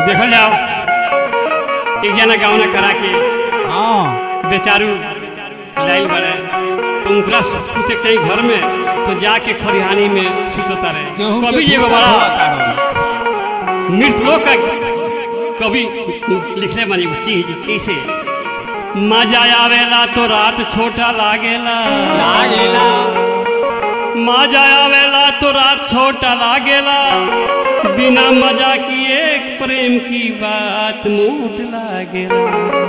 देखल जाओ एक जना गावना करा के हाँ बेचारू लाइल बड़े तो उनकरा सुते के चाहिए घर में तो जाके खरिहानी में सुतता रहे केहू के कभी एगो फूफा बड़ा होता रहो। मृतलोक का कवि लिखले बनी एगो चीज कैसे मजा आवेला तो रात छोटा लागेला लागेला मजा आवेला तो रात छोटा लागेला बिना मजा की एक प्रेम की बात मोट लागेला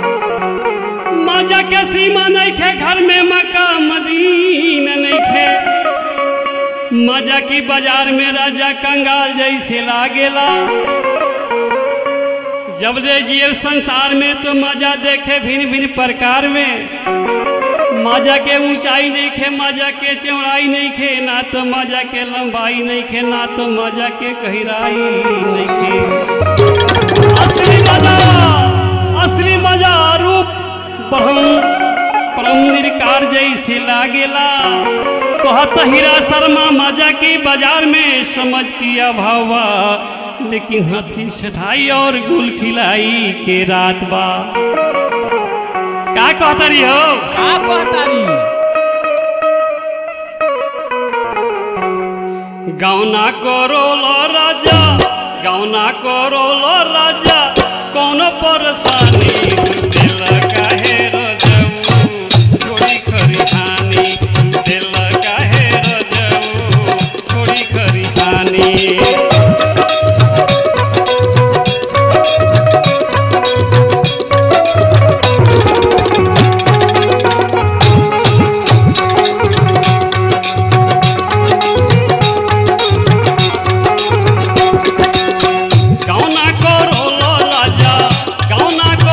मजा के सीमा नहीं खे घर में मका मदीन नहीं खे मजा की बाजार में राजा कंगाल जैसे लागेला जब ले जिए संसार में तो मजा देखे भिन्न भिन्न प्रकार में मजा के ऊंचाई नहीं खे मजा के चौड़ाई नहीं खे ना तो मजा के लंबाई नहीं खे ना तो मजा के गहराई नहीं खे असली मजा असली मजा रूप परम परम निर्कार जैसे लागेला कहत हीरा शर्मा मजा की बाजार में समझ की अभावा लेकिन हथी छठाई और गुल खिलाई के रात बा का कहता रही हो का कहतारी गौना करो लो राजा गौना करो लो राजा कौन परेशानी दिल काहे रजऊ थोड़ी खरिहानी दिल काहे रजऊ थोड़ी खरिहानी गौना करो लो राजा गौना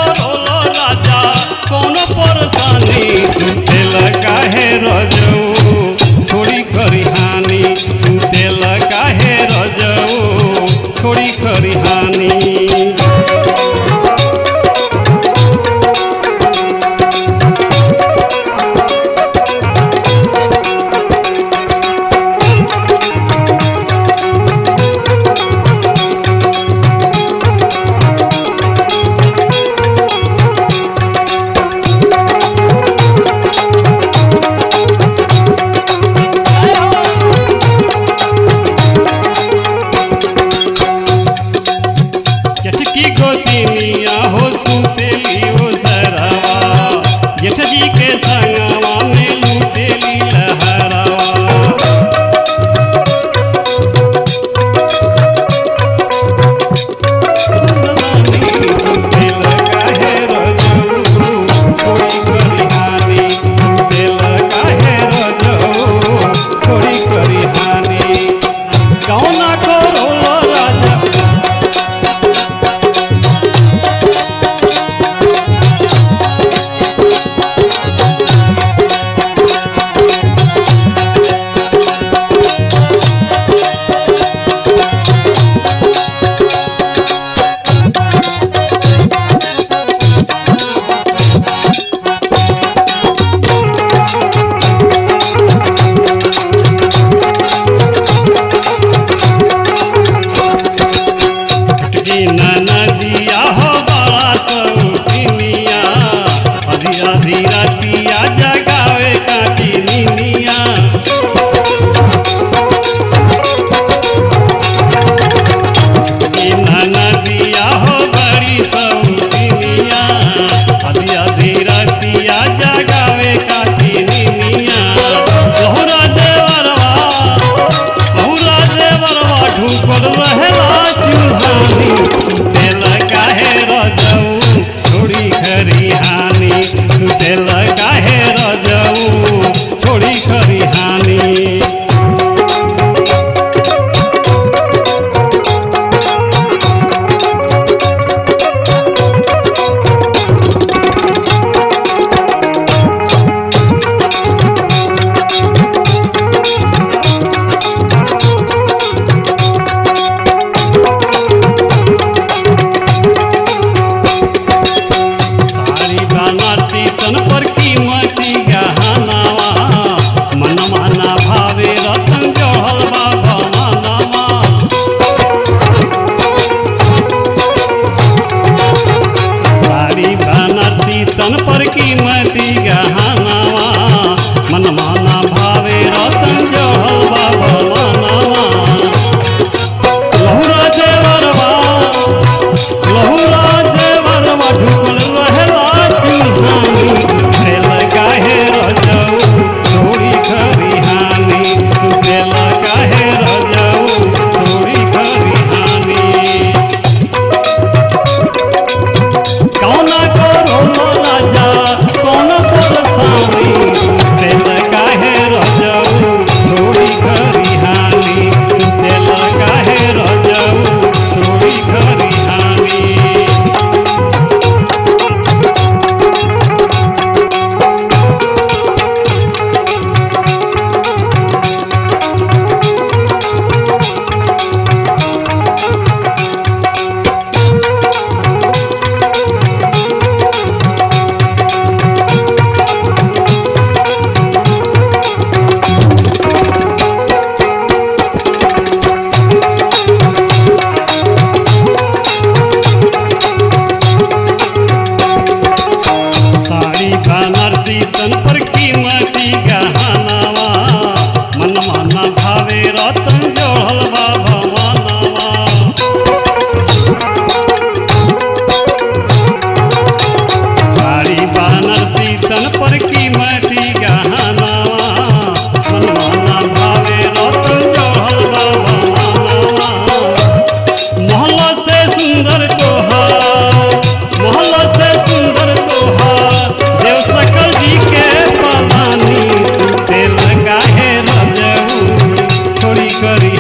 करी